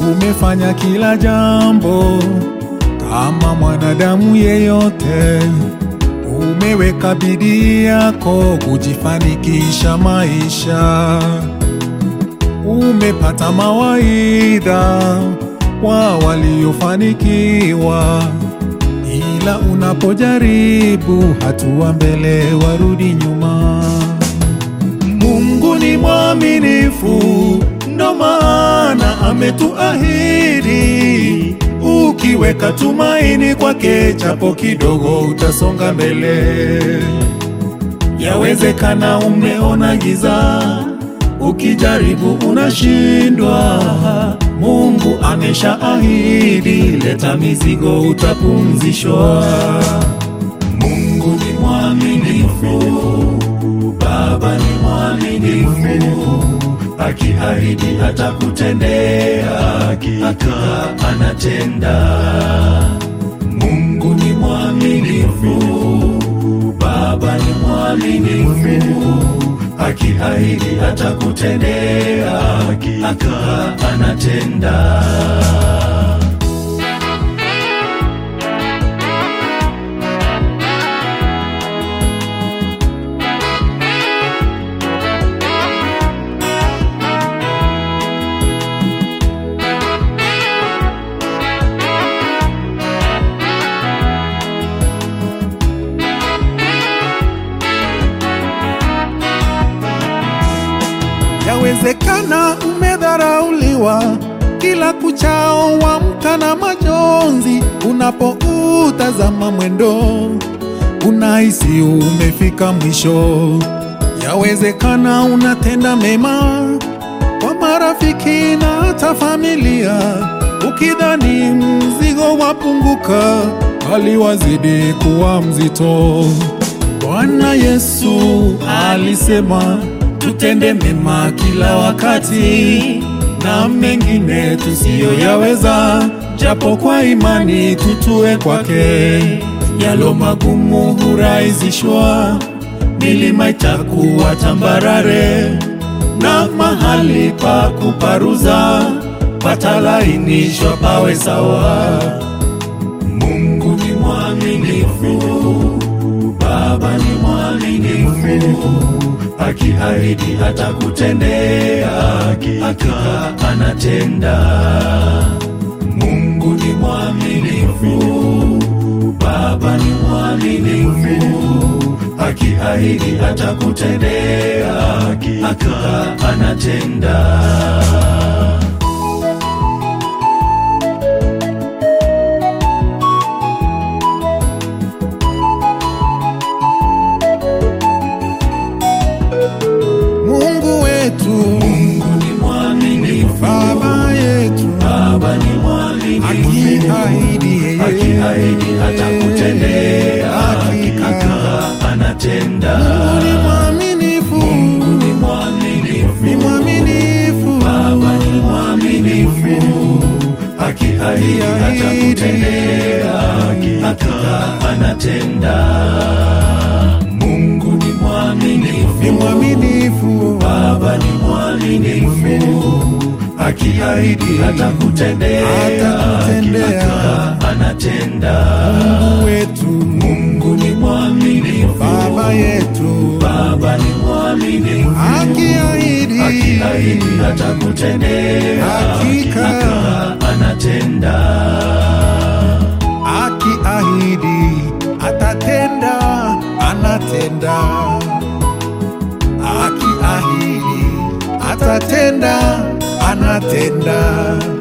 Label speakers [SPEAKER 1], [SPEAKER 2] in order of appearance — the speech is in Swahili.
[SPEAKER 1] umefanya kila jambo kama mwanadamu yeyote, umeweka bidii yako kujifanikisha maisha, umepata mawaidha wa waliofanikiwa, ila unapojaribu hatua mbele warudi nyuma. Mungu ni mwaminifu, ndo maana ametuahidi, ukiweka tumaini kwake, japo kidogo utasonga mbele. Yawezekana umeona giza, ukijaribu unashindwa. Mungu ameshaahidi, leta mizigo utapumzishwa. Mungu ni mwaminifu, Baba ni mwaminifu, akiahidi atakutendea, hakika anatenda. Mungu ni mwaminifu, Baba ni mwaminifu, akiahidi atakutendea, hakika anatenda. Yawezekana umedharauliwa kila kuchao, wamka na majonzi. Unapoutazama mwendo, unahisi umefika mwisho. Yawezekana unatenda mema kwa marafiki na hata familia, ukidhani mzigo wapunguka, bali wazidi kuwa mzito. Bwana Yesu alisema tutende mema kila wakati na mengine tusiyoyaweza, japo kwa imani tutue kwake. Yalo magumu hurahisishwa, milima itakuwa tambarare, na mahali pa kuparuza patalainishwa pawe sawa. Mungu ni mwaminifu, Baba ni mwaminifu, akiahidi atakutendea, hakika anatenda. Mungu ni mwaminifu, Baba ni mwaminifu, akiahidi atakutendea, hakika anatenda. Mungu wetu, Mungu ni mwaminifu, Baba yetu, Baba ni mwaminifu, akiahidi yeye, akiahidi atakutendea, hakika anatenda. Mungu ni mwaminifu, Mungu ni mwaminifu, ni mwaminifu, Baba ni mwaminifu, akiahidi atakutendea, hakika anatenda. Mungu ni mwaminifu, ni mwaminifu, Baba ni mwaminifu, akiahidi atakutendea, hakika anatenda. Mungu wetu, Mungu ni mwaminifu, Baba yetu, Baba ni mwaminifu, akiahidi, akiahidi atakutendea, hakika anatenda. Akiahidi atatenda, anatenda. Akiahidi atatenda, anatenda.